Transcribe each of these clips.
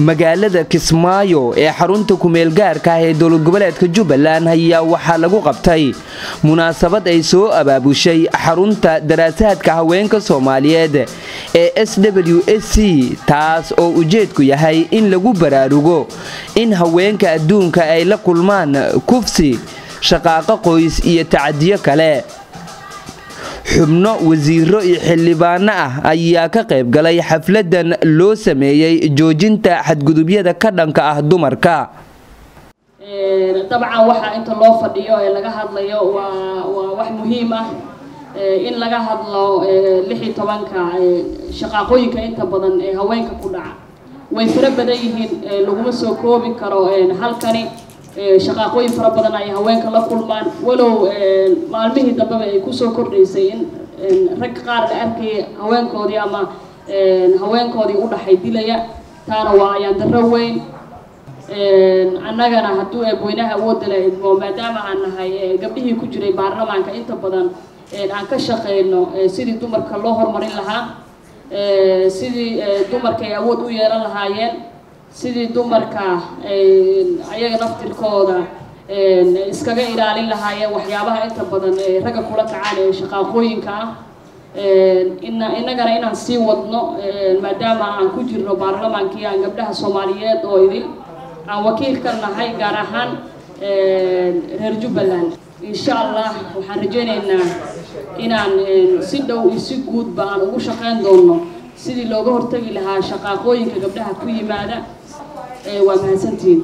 magaalada kismaayo ee xarunta kumeelgaarka ah ee dowlad goboleedka jubbaland ayaa waxaa lagu qabtay munaasabad ay soo abaabushay xarunta daraasaadka haweenka soomaaliyeed ee s w s c taas oo ujeedku yahay in lagu baraarugo in haweenka adduunka ay la kulmaan kufsi shaqaaqo qoys iyo tacadiyo kale xubno wasiiro iyo xildhibaano ah ayaa ka qayb galay xafladan loo sameeyey joojinta xadgudubyada ka dhanka ah dumarka dabcan waxaa inta loo fadhiyo ee laga hadlayo waa waa wax muhiim ah in laga hadlo lix iyo tobanka shaqaaqooyinka inta badan ee haweenka ku dhaca way fara badan yihiin laguma soo koobi karo halkani shaqaaqooyin fara badan ay haweenka la kulmaan walow maalmihii dambeba ay kusoo kordhaysay in rag qaar la arkayay haweenkoodii ama haweenkoodii u dhaxay dilaya taana waa ayaan darro weyn annagana hadduu eebweynaha awoodda la idmo maadaama aan nahay gabdhihii ku jiray baarlamaanka inta badan aan ka shaqeyno sidii dumarka loo horumarin lahaa sidii dumarka ay awood u yeelan lahaayeen sidii dumarka ayaga naftirkooda iskaga ilaalin lahaayeen waxyaabaha inta badan ragga kula kacaan ee shaqaaqooyinka ah innagana inaan sii wadno maadaama aan ku jirno baarlamaankii aan gabdhaha soomaaliyeed oo idin aan wakiil ka nahay gaar ahaan reer jubbaland insha allah waxaan rajaynaynaa inaan si dhow iyo si guudba aan ugu shaqeyn doono sidii looga hortagi lahaa shaqaaqooyinka gabdhaha ku yimaada waa mahadsantihiin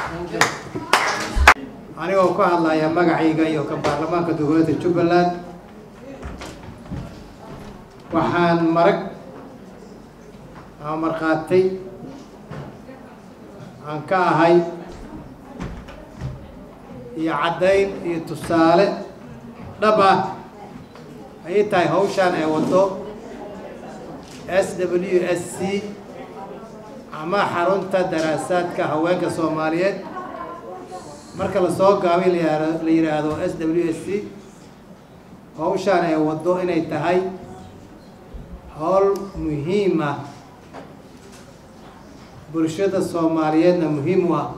anigoo ka hadlaya magacayga iyo ka baarlamaanka dowladda jubbaland waxaan marag ama markhaatay aan ka ahay iyo caddayn iyo tusaale dhab ah ayay tahay hawshaan ee waddo s w s c ama xarunta daraasaadka haweenka soomaaliyeed marka lasoo gaabay la yidhaahdo s w s c hawshaan ee waddo inay tahay howl muhiim ah bulshada soomaaliyeedna muhiim u ah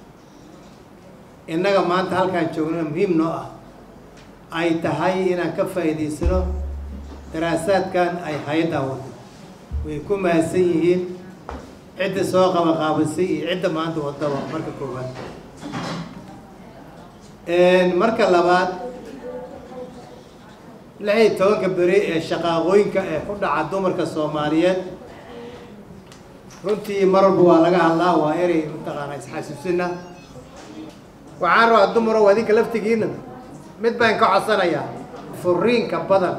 innaga maanta halkaan joognana muhiim noo ah ay tahay inaan ka faa'iidaysano daraasaadkan ay hay-addaa waddo way ku mahadsan yihiin cidda soo qabaqaabisay iyo cidda maanta waddaba marka koowaad marka labaad lix iyo tobanka beri ee shaqaaqooyinka ee ku dhaca dumarka soomaaliyeed runtii mar walba waa laga hadlaa waa erey mataqaanaa isxasuusina waxaan rabaa dumarow adinka laftigiina mid baan ka codsanayaa furiinka badan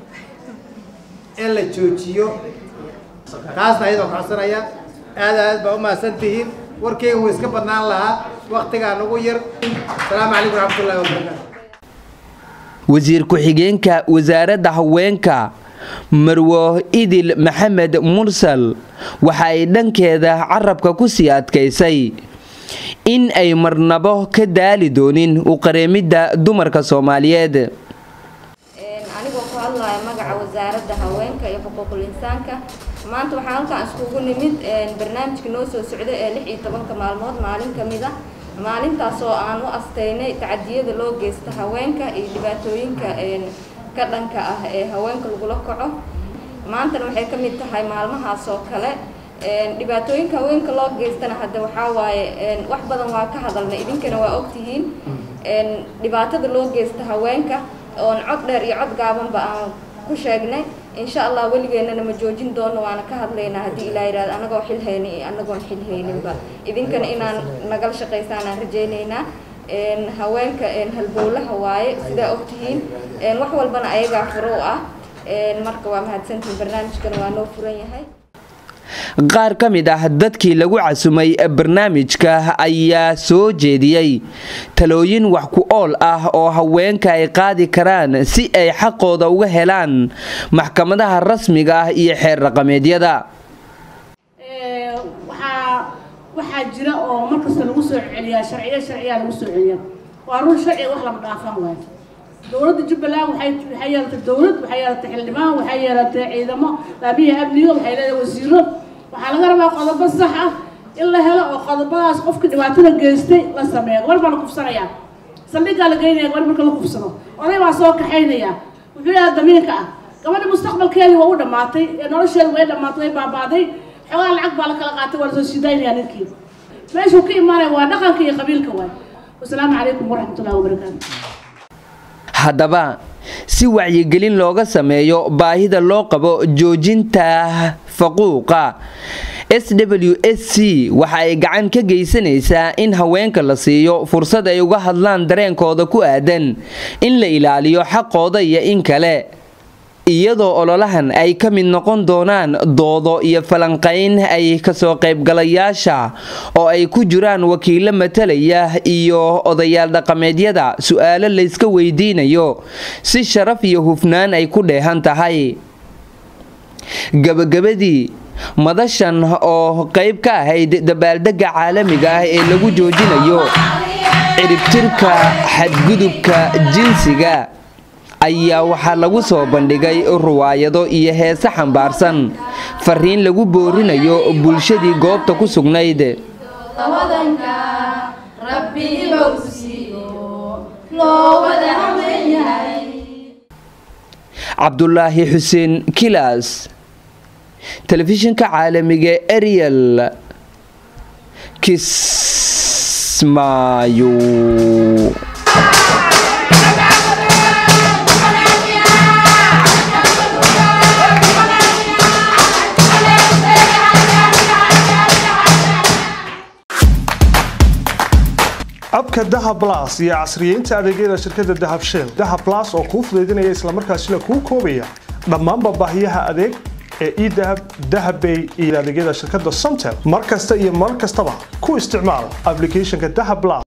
in la joojiyo taasna ayadoo ka codsanayaa aad aad baa u mahadsan tihiin warkeyga wuu iska badnaan lahaa waktigaa nagu yar asalaamu calaykum waraxmatullahi wabarakaatu wasiir ku-xigeenka wasaaradda haweenka marwo idil maxamed mursal waxa ay dhankeeda carabka ku sii adkaysay in ay marnabo ka daali doonin u qareemidda dumarka soomaaliyeed anigoo ku hadlaya magaca wasaaradda haweenka iyo xuquuqul insaanka maanta waxaa halkaan iskugu nimid barnaamijka noo soo socda ee lix iyo tobanka maalmood maalin ka mid ah maalintaas oo aan u asteynay tacadiyada loo geysta haweenka iyo dhibaatooyinka ka dhanka ah ee haweenka lagula kaco maantana waxay ka mid tahay maalmahaas oo kale dhibaatooyinka haweenka loo geystana hadda waxaa waaye wax badan waa ka hadalnay idinkana waa ogtihiin dhibaatada loo geysta haweenka oon cod dheer iyo cod gaabanba aan ku sheegnay insha allah weligeennana ma joojin doono waana ka hadlaynaa haddii ilaa yidhahdo anagoo xil hayni iyo anagoon xil hayninba idinkana inaan nagala shaqaysaan aan rajaynaynaa haweenka halbowlaha waaye sidaa ogtihiin wax walbana ayagaa furo u ah marka waa mahadsantihiin barnaamijkana waa noo furan yahay qaar ka mid ah dadkii lagu casumay barnaamijka ayaa soo jeediyey talooyin wax ku ool ah oo haweenka ay qaadi karaan si ay xaqooda uga helaan maxkamadaha rasmiga ah iyo xeer raqameedyada waxaa jira oo markasta lagu soo celiyaa sharciya sharciyaa lagu soo celiyaa waa run sharciga wax lama dhaafan waayo dowladda jubbaland waxay waxay yeelatay dowlad waxay yeelatay xildhibaan waxay yeelatay ciidamo laamiya amniga waxay leedahay wasiiro waxaa laga rabaa qodobo sax ah in la helo oo qodobadaas qofka dhibaatada geystay la sameeyo gabar baa la kufsanayaa saldhiggaa la geynaya gabar marka la kufsado oday baa soo kaxaynaya wuxuu yahay damiinka ah gabadha mustaqbalkeedii waa u dhammaatay ee nolosheedu way dhammaatay way baaba'day xogaa lacag baa la kala qaatay waa lasoo sidaynaya ninkii meeshuu ka imaanaya waa dhaqanka iyo qabiilka waay wasalaamu calaykum waraxmatullahi wabarakaatu haddaba si wacyigelin looga sameeyo baahida loo qabo joojinta faquuqa s w s c waxa ay gacan ka geysanaysaa in haweenka la siiyo fursad ay uga hadlaan dareenkooda ku aadan in la ilaaliyo xaqooda iyo in kale iyadoo ololahan ay ka mid noqon doonaan doodo iyo falanqayn ay kasoo qaybgalayaasha oo ay ku jiraan wakiilo matalaya iyo odayaal dhaqameedyada su-aalo layska weydiinayo si sharaf iyo hufnaan ay ku dheehan tahay gabagabadii madashan oo qayb ka ahayd dabaaldega caalamiga ah ee lagu joojinayo ciribtirka xadgudubka jinsiga ayaa waxaa lagu soo bandhigay ruwaayado iyo heese xambaarsan fariin lagu boorinayo bulshadii goobta ku sugnayd cabdulaahi xuseen kilas telefishinka caalamiga ariel kismaayo abka dahab las iyo casriyeynta adeegyada shirkadda dahab shell dahab las oo kuu fudaydinaya islamarkaasina kuu koobaya dhammaanba baahiyaha adeeg ee edahab dahabbay iyo adeegyada shirkadda somtel mar kasta iyo mar kastaba ku isticmaal applicationka dahab las